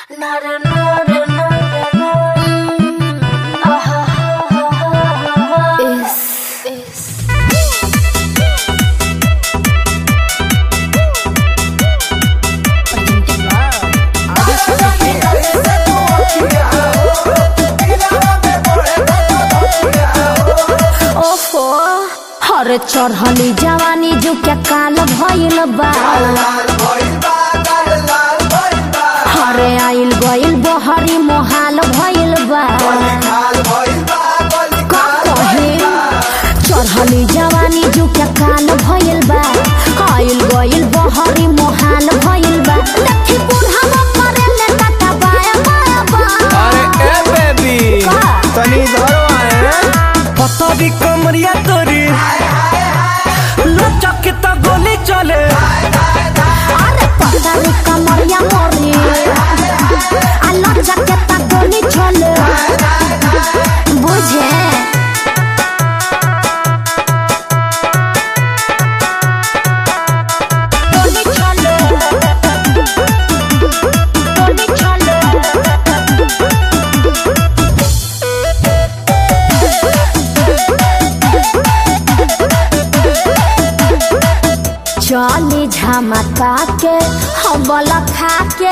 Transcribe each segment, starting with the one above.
ओफो हर चढ़ली जवानी जो क्या काल भइल बा हरे आइल गइल बहरी मोहाल भइल बा का कहे चढ़ली जवानी जो क्या काल भइल बा आइल गइल बहरी मोहाल भइल बा देखी बुढ़ावा मरेले टाटा बाया बाया बा अरे ए बेबी का? तनी इधर आए पतरी कमरिया तोरी लचक के तो गोली चले अरे पतारी कमरिया मोरी आलो जकेता गोली छोले बुझे गोली छोले गोली छोले चली झमका के हबल खा के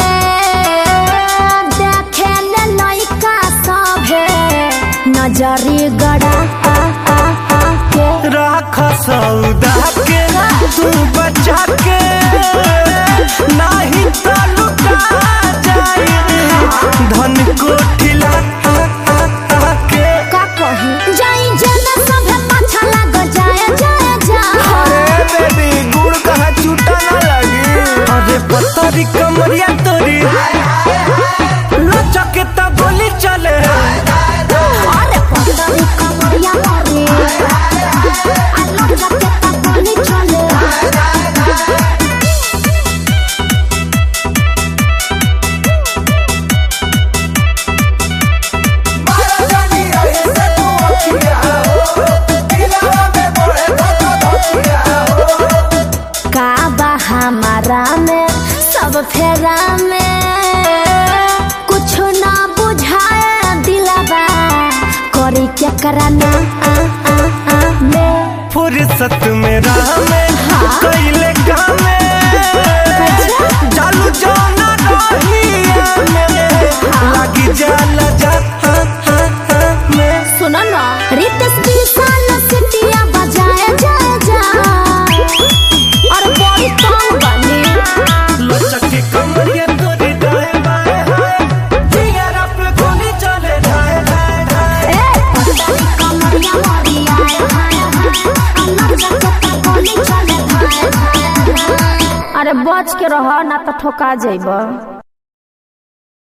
देखे ले लइका सभे नजरी गड़ा आ आ आ के राख सौदा के तू बचा के नाही तो लुटा जाए धन को ठिला के का कही जाई जेना सभे पाछा लाग जाए जाए जाए अरे बेबी गुड़ कहाँ छूटा ना लगी अरे पतरी कमरिया तोरी लचक के तो गोली चले अरे पतरी कमरिया मोरी आलो जकेता गोली छोले का बा हमारा में सब फेरा में कुछ ना बुझाए दिलबा करी क्या कराना आ आ आ में फुर्सत में राह में कैले काम में चालू जाना रहिया में लगी जाला जा हाँ, हाँ, हाँ, में सुनो ना रितेश विशाल सिटिया बजाए जा जा और बड़ी तंग बनी लचक के कमरिया तोरी दाएं बाएं हाय जिगर पे गोली चले जाए जाए जाए ए पतली कमरिया मोरी आए हाय हाय अल्लाह जगत गोली चले हाय हाय अरे बच के रह ना तो ठोका जाइबा